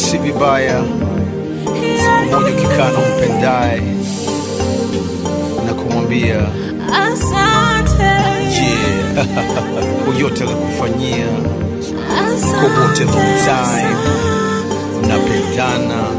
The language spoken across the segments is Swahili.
si vibaya siku moja ukikaa na umpendaye na kumwambia Asante, yeah, kwa yote alikufanyia asante. kwa wote long time mnapendana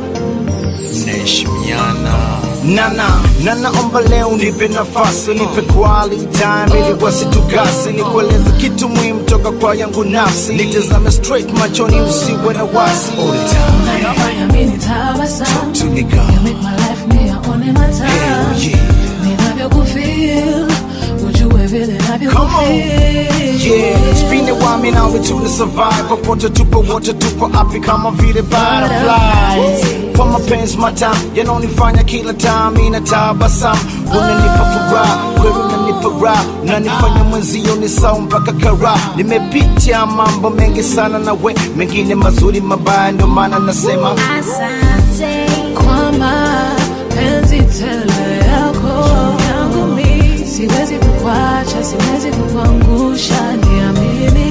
mnaheshimiana nana nanaomba leo nipe nafasi nipe quality time ili wasitukasi nikueleze kitu muhimu toka kwa yangu nafsi nitazame straight machoni usiwe na wasi all the time Unafanya mimi tabasamu. to me You girl make my life me aone matamu. Hell yeah. Ninavyokufeel, ujue vile Come on. navyokufeel. Yeah, spin it while me now we tuna survive popote tupo wote tupo api kama vile butterflies kwa mapenzi matamu yanonifanya kila time ina tabasamu unanipa furaha kweli unanipa raha unanifanya mwenzio ni sawa mpaka kara nimepitia mambo mengi sana na we mengine mazuri mabaya ndio maana nasema Kwa mapenzi tele yako yangu mi siwezi kukwacha, siwezi kukuangusha, niamini.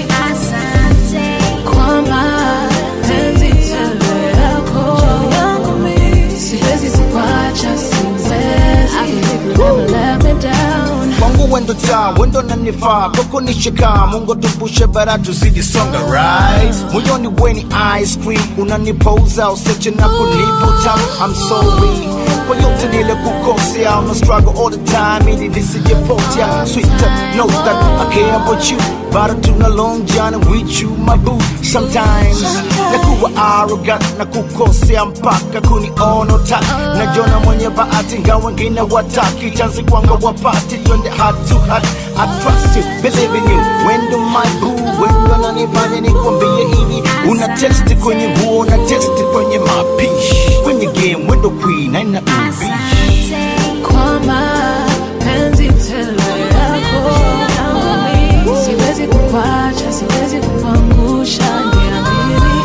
Kwa mapenzi tele yako yangu mi siwezi kukwacha, siwezi. I believe you never let me down. kwangu wendo taa wendo nanifaa koko nishika mungu tupushe bara tuzidi songa right moyoni weni ice cream unanipouza useche na kunipa utamu I'm sorry kwa yote nile kukosea I'm a struggle all the time ili nisijepotea sweeter know that I care about you bado tuna long journey with you my boo sometimes nakuwa arrogant na kukosea mpaka kuniona utaki najona mwenye bahati nga wengine wataki chansi kwanga wapati twende heart to heart I trust you, believe in you wendo my boo wendo nanifanya nikwambie hivi una testi kwenye nguo na testi kwenye mapishi kwenye game wendo queen aina ubishi Kwa mapenzi tele yako yangu mi siwezi kukwacha, siwezi kukuangusha, niamini.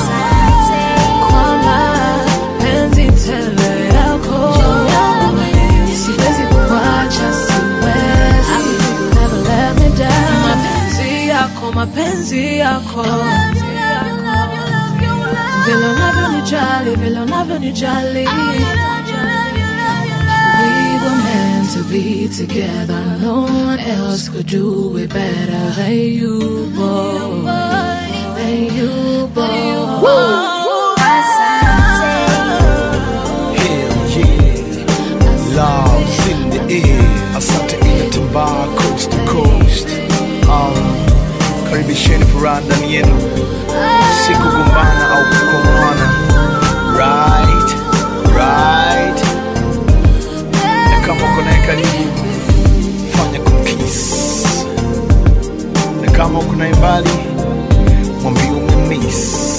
Kwa mapenzi tele yako yangu mi siwezi kukwacha, siwezi. I believe you never let me down. Mapenzi yako, mapenzi yako vile unavyonijali, vile unavyonijali We were meant to be together. No one else could do it better than you, boy. Than you, boy. Hell yeah, love's in the air. Asante inatambaa coast to coast. Um, karibisheni furaha ndani yenu, si kugombana au kukomoana. Right, right. Na kama uko naye karibu, fanya kumkiss, na kama uko naye mbali, mwambie umemiss.